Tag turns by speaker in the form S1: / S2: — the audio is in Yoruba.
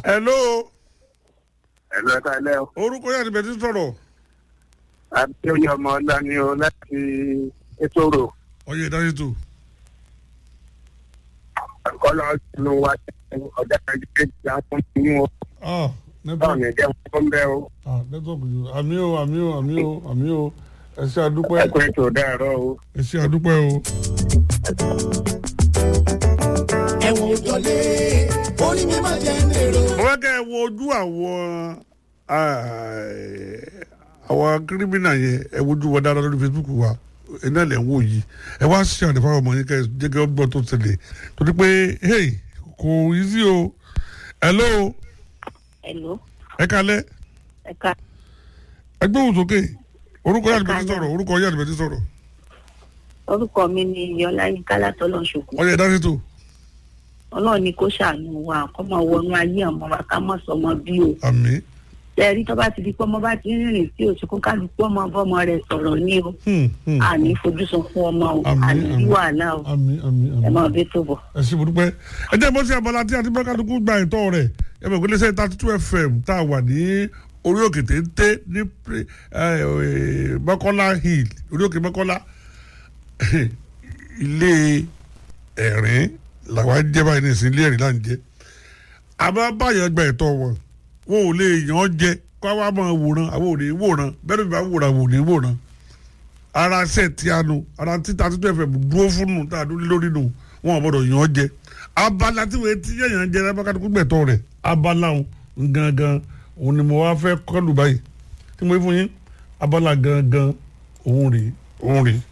S1: hello
S2: ẹ̀lọ́ ẹ̀ka ilẹ̀ o.
S1: orúkọ yẹn àti bẹ̀tí sọ̀rọ̀
S2: adéoyè ọmọ ọlá ni o láti ètòrò
S1: ọyẹ ìdájí tó
S2: kọ́lọ́ sínú wa ọjà kejì àwọn ní o.
S1: ah
S2: báwo ni
S1: network
S2: ẹ̀jẹ̀ wọn bẹ́ o.
S1: ah network yìí àmì o àmì o àmì o àmì o ẹ ṣe àdúpẹ́
S2: ẹ̀kú ètò dàrọ́ o.
S1: ẹ ṣe àdúpẹ́ o.
S3: ẹ̀wọ̀n òjọ́lé orí mi máa jẹ́ èrò.
S1: mo fẹ́ kẹ́ ẹ wo ojú àwọn àwọn kírímìnà yẹn ẹ wojú wọn dáadáa lórí facebook wa iná lẹ̀ ń wò yìí ẹ wá ṣe àdìfáwọn ọmọ yín kẹ́ ẹ jẹ́ kẹ́ ẹ gbọ́ tó tẹ̀lé torí pé hey kò easy o hello
S4: Hello,
S1: ẹ kalẹ́
S4: ẹ ká
S1: ẹ gbóhùn sókè orúkọ yàrá
S4: Ẹ
S1: ìbẹ̀tí
S4: káalẹ́.
S1: sọ̀rọ̀ orúkọ yàrá ìbẹ̀tí sọ̀rọ̀
S4: orúkọ mi ni Yọláyínká látọlọ ṣòkò
S1: ọyẹ ìdájí tó
S4: Ọlọ́run ni kó ṣàánú wa kó máa wọnú ayé ọmọ wa ká mọ sọmọ bí o
S1: àmì
S4: tẹrí tó bá ti di pé ọmọ bá ti ń rìnrìn sí òsì kó kálukú ọmọ bọmọ rẹ̀ sọ̀rọ̀ ní o
S1: hmm, hmm.
S4: àní fojúsùn fún ọmọ o
S1: Àmín,
S4: àní sí
S1: àmín.
S4: wàhálà o
S1: àmì àmì
S4: ẹ
S1: àmì
S4: máa bẹ tó bọ̀.
S1: ẹ ṣe burúkú ẹ jẹ́ bó ṣe abala tí àti bọ́kàdùkú gba ìtọ́ rẹ̀ ẹ bẹ̀ gbélé sẹ́yìn thirty two fm tá a wà ní orí òkè téńté ní pre- ẹ, ẹ, mọ́kọ́lá hill orí òkè mọ́kọ́lá ilé ẹ̀rín làwọn á jẹ́ báyìí ní ìsìn ilé ẹ̀rín là ń jẹ́ àmọ́ báyọ̀ gba ìtọ́ wọn wọn ò lè yàn án jẹ kó a wá máa wòran àwọn ò ní wòran bẹ́ẹ̀ ló fi bá wòran àwọn ò ní wòran ara ṣe ti anu ara títa títú ẹ̀fẹ̀ dúró fún nù tá a dúró lórí nù wọn ò gbọdọ̀ yàn án jẹ abala tí wọ́n ti yẹ̀yàn jẹ lábàkàtà gbẹ̀tọ̀ rẹ̀ abala òun gangan òun ni mo wá fẹ́ kọlù báyìí tí mo rí fún yín abala gangan òun rèé òun rèé